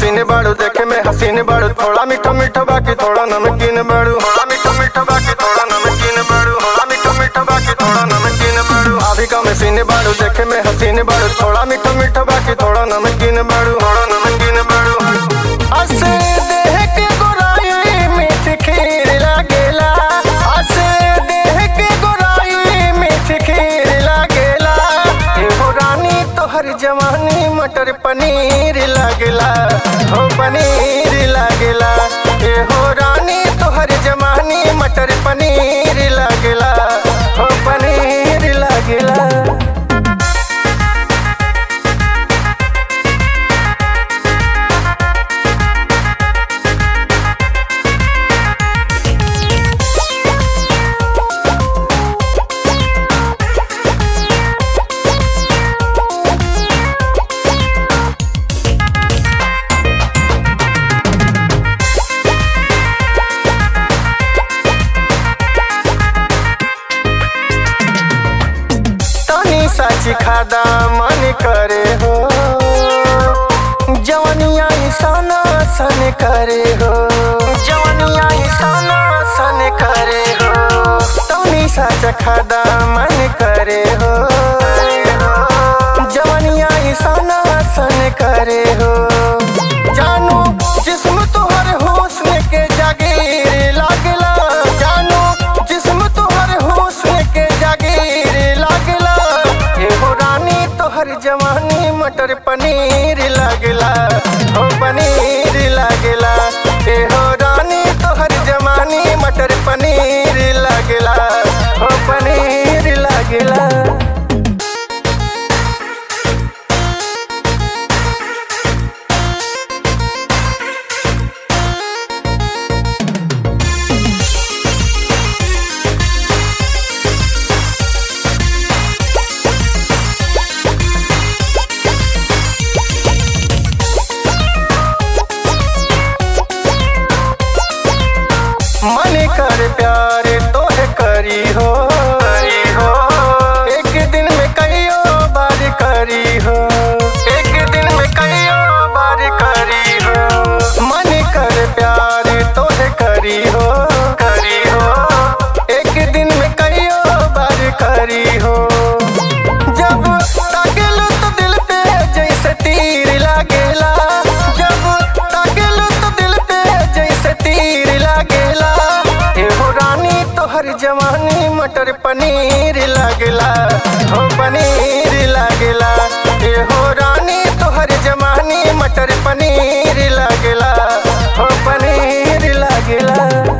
machine बाड़ू देखे में हसीन बाड़ू थोड़ा मीठा मीठा बाकी थोड़ा नमकीन बाड़ू थोड़ा मीठा मीठा बाकी थोड़ा नमकीन बाड़ू थोड़ा मीठा मीठा बाकी थोड़ा नमकीन बाड़ू भाभी का मशीन बाड़ू देखे में हसीन बाड़ू थोड़ा मीठा मीठा बाकी थोड़ा नमकीन बाड़ू थोड़ा नमकीन बाड़ू असे देह के गोराई मीठ खीर लागेला असे देह के गोराई मीठ खीर लागेला एहो रानी तोहर जवानी मटर पनीर लागेला हो पनीर लागेला एहो रानी तोहर जवानी मटर पनीर लागेला हो पनीर लागेला तनी साची खादा मन करे हो जवनिया सन सन करे हो जवनिया सन सन करे हो तनी साच खादा मन करे हो जवनिया सन सन करे हो जानू जिस्म तोहर हुस्न के जागीर लागला जानू जिस्म तोहर हुस्न के जागीर लागला एहो रानी तोहर जवानी मटर पनीर लागला हो पनीर लागला एहो रानी तोहर जवानी मटर पनीर लागला हो पनीर लागला मन कर प्यार तोहे करी हो करी हो एक दिन में कईयो बार करी हो एक दिन में कईयो बार करी हो मन कर प्यार तोहे करी हो करी हो एक दिन में कईयो बार करी हो जब ताकेलू तो दिल पे जैसे तीर लागेला जब ताकेलू तो दिल पे जैसे तीर लागेला एहो रानी तोहर जवानी मटर पनीर लागेला हो पनीर लागेला एहो रानी तोहर जवानी मटर पनीर लागेला हो पनीर लागेला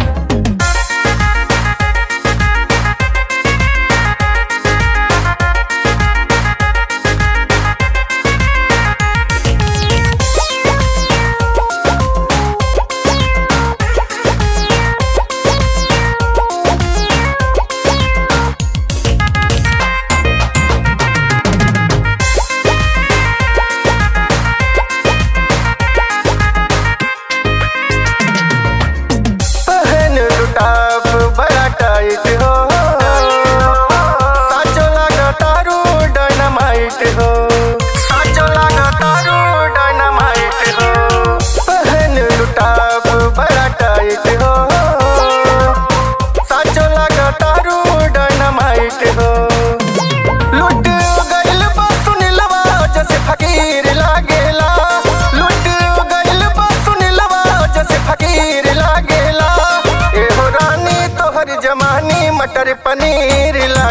पहन लुटाप बड़ा टाइट हो साचो लागा तारू डायनामाइट हो साचो लागा तारू डायनामाइट हो पहन लुटाप बड़ा टाइट हो साचो लागा तारू डायनामाइट हो लुट गइल बा सुनिलवा जैसे फकीर लागेला लुट गइल बा सुनिलवा जैसे फकीर लागेला एहो रानी तोहर जमानी मटर पनीर ला